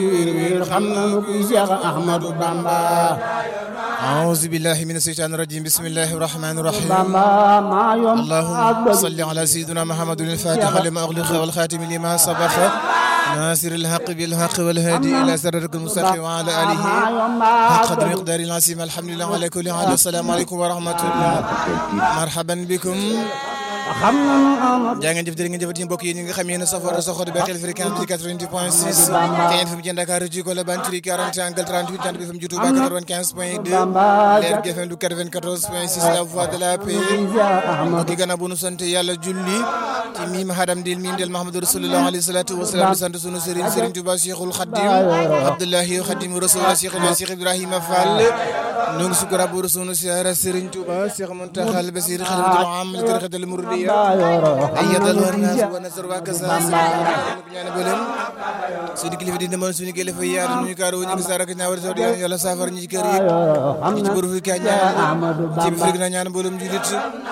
wiir wiir xam nanu kuy Seex Ahmadu Bamba أعوذ بالله من الشيطان الرجيم بسم الله الرحمن الرحيم Bamba maa yomb اللهم صل على سيدنا محمد الفاتح لما أغلق والخاتم لما سبق ناصر الحق بالحق والهادي إلى سررك المستقيم وعلى آله maa yomb حق قدر مقدار العظيم الحمد لله على كل حال السلام عليكم ورحمة الله مرحبا بكم xam nanu Ahmadu jaa ngeen jëf jërë ngeen jëfati mbokk yi ñi nga xam yéen a safoo a saxoo di bàyyi xel fréquence bi 88 point 6 Kayeen FM ci Dakar ci Colobane Turi 40 angle 38 Jant bi FM ci Touba 95 point 2 Leer gi FM du 94 point 6 la voix de la paix Seex Ahmadu di gannaaw bu nu sant yàlla julli ci miim hadam dil miim del Mahamadu rasulullah alayhi salatu wasalaam di sant sunu sëriñ sëriñ Touba Cheikhul Khadim Abdullahi Khadim Rasulullah Cheikh Ibrahima Cheikh Ibrahima Fall ñu ngi sukk rabbu sunu siyaara sëriñ Touba Cheikh Muntaxa al Basir xalifatul aam li tariqatul muridiyya ayyadal warnas wa nasr wa kasa ñaan bolen suñu kilifa di demoon suñu kilifa yi yaatu ñu kaaro ñu ngi saara ka ñaawar saw yàlla yàlla saafar ñi ci kër yi xam ci na bëru fi ka ñaan Ahmadu ci bi Bamba fekk na ñaan mboolum julit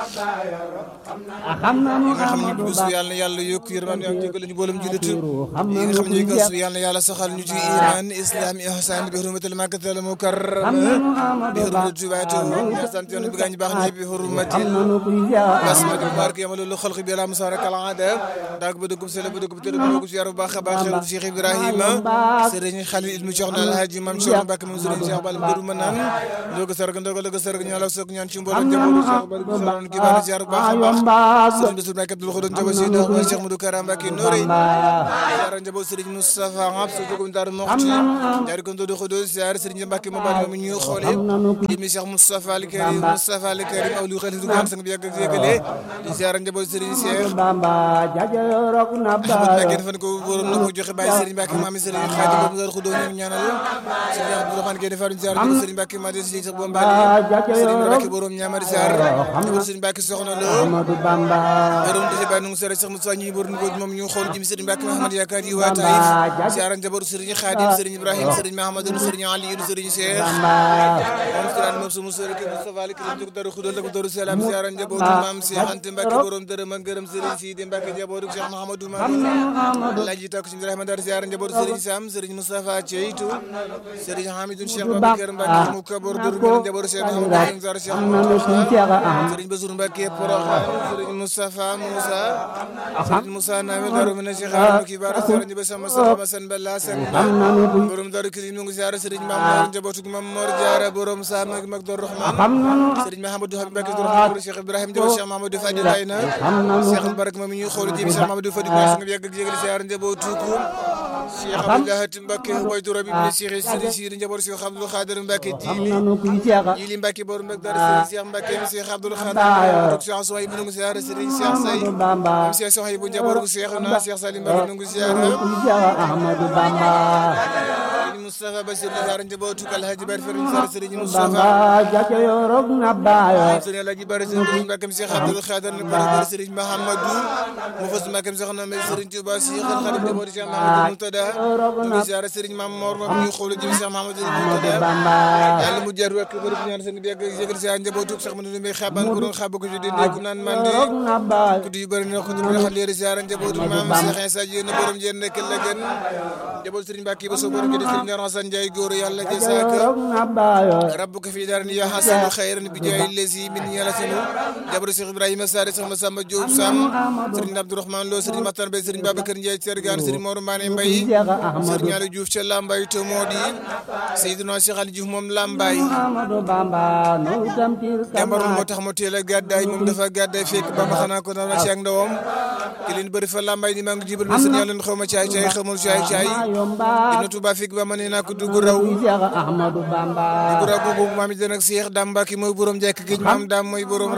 xam nanu nga xam ne Ahmadu gëstu Bamba yàlla na yàlla yokk yërmande ak jégal ñu mboolum julit yi xam nga nanu xam ne ñuy kuy gëstu Seex yàlla na yàlla saxal ñu ci iman islam ihsan bi hurmatil makkatal xam mukarram nanu bi Ahmadu hurmati Bamba tubaatu ya sant yoon bi gaañ baax ñi bi hurmati xam nanu kuy Seex basmati mubarak yamalu lu xalq bi la musara kal aada daag ba dugub sele ba dugub tëdd ba dugub si yaru baax a baax xewul Cheikh Ibrahima sëriñ Xalil ilmu Cheikh na alhaji mam Cheikh Mbacke moom sëriñ Cheikh Bal Mbëru ma naan ndoga sarg ndoga loga sarg ñaan la sok ñaan ci mbooloo njabootu Cheikh Bal bu saloon ki baax si yaru baax a baax sëriñ Bassirou Mbacke Abdoul Khoudou njaboot si dox ba Cheikh Modou Kara Mbacke Norey ziar njaboot sëriñ Moustapha Ngab su dugum Daaru Moxti jaar ko ndodo Khoudou ziar sëriñ Mbacke mo bal mi ñu xoolee jëmi Cheikh Moustapha Al Karim Moustapha Al Karim aw lu xel du gaan sang bi yàgg ak yëgale di ziar njaboot sëriñ Cheikh Bamba jaja rok na Ahmad ba Mbacke fan ko borom na ko joxe bàyyi Serigne Mbacke maami Serigne Khady boobu Ndar Khoudo ñu ñaanal Serigne Abdourahmane Gueye defaru ziar ñu Serigne Mbacke ma de Serigne Cheikh Bomba Serigne Mbacke borom ñaamari ziar ñu Serigne Mbacke soxna lo Ahmadu Bamba borom dese ba nu sere Cheikh Moussa ñi borom ko moom ñu xool jëm Serigne Mbacke Mahamad yaakaar yi waa Taïf ziar njaboot Serigne Khadim Serigne Ibrahim Serigne Mahamadou Serigne Ali Serigne Cheikh Bamba moom Siraan moom su Moussa rek Moustapha Ali Karim jóg Daru Khoudo ak Daru Salam ziar njaboot maam Cheikh Anta Mbacke borom dërëm ak gërëm Serigne Sidi Mbacke njaboot Cheikh Mahamadou Mamadou Alaaji takk suñu Ibrahima Dar ziar njaboot Serigne Sam Serigne Moustapha Ceytu Serigne Hamidou Cheikh Babacar Mbacke mu kabor dur gën njaboot Cheikh Mahamadou Zar Cheikh xam nanu kuy Seex Ahmadu Serigne Bassirou Mbacke Porokhane Serigne Moustapha Moussa Serigne Moussa Nawel Daru Mina Cheikh Amadou Kibar Serigne Ba Sama Sama San Balla San xam nanu kuy borom Daru Kirim ñu ngi ziar Serigne Mamadou njabootu Mam Mor Diarra borom Sam ak Mag Dor Rahman xam nanu Serigne Mahamadou Habib Mbacke Dor Rahman Cheikh Ibrahim Jaw Cheikh Mahamadou Fadil Ayna xam nanu Cheikh Barak moom ñuy xool jëm Cheikh Mahamadou Fadil Ba nga yàgg ak jégal ziar njabootu ko Cheikh Abdoulaye Mbacke waytu rabbi bi Cheikh Sidi Sidi njaboot Cheikh Abdou Khadir Mbacke xam Jili nanu kuy Seex Jili Mbacke borom Mbacke dara Serigne Cheikh Mbacke Cheikh Abdou Khadir Cheikh Sohay bu ngi ziar Serigne Cheikh Say Ahmadu Bamba Cheikh Sohay bu njaboot Cheikh na Cheikh Salim Mbacke ngi ziar kuy Seex Ahmadu Bamba Serigne Moustapha Bassir ziar njabootu Alhaji Bar Ferine Sar Serigne Moustapha Bamba jaja rok na ba Serigne Alhaji Bar Serigne Mbacke Cheikh Abdou Khadir ne Bar Serigne Mahamadou mu fas Mbacke Cheikh na Serigne Touba Cheikh Khadim njabootu Cheikh Mahamadou Moutada ngi ziar Serigne Mam Mor moom ñu xool jëm Cheikh Mahamadou Moutada Bamba yàlla mu jar wekk bërëb ñaan seen bi ak yëgal si njabootu Cheikh Mamadou Mbaye xaban ko doon xaba ko ci di nekk naan man di rok na ba ku di bëri na ko di xal leer ziar njabootu maam Cheikh Issa Diène borom jeen nekk la gën njabootu Serigne Mbacke ba so borom di Serigne Hassane Ndiaye góor yàlla jazaaka rok na ba rabbuka fi daarin ya hasanu khayran bi jaay lezi min yàlla sunu njabootu Cheikh Ibrahima Sare Cheikh Massamba Diop Sam Serigne Abdourahmane Lo Serigne Matar Mbaye Serigne Babacar Ndiaye Sergane Serigne Mor Mané Mbaye Seex Ahmadu Serigne Aliou Diouf ca Lambaye to moo di Seydina Cheikh Ali Diouf moom Lambaye Ahmadu Bamba no tampir jàmbaroon moo tax mu teel a gàddaay moom dafa gàddaay fekk ba ma xanaa ko dama ci ak ndawam ki leen bëri fa lambay ni maa ngi jibal ma sëñ yàlla xaw ma caay caay xamul caay caay yomba dina Tuuba fekk ba ma ne naa ko dugg raw kuy Seex Ahmadu Bamba dugg raw boobu maam it nag Seex Daam Mbàkke mooy borom jekk géej maam daam mooy borom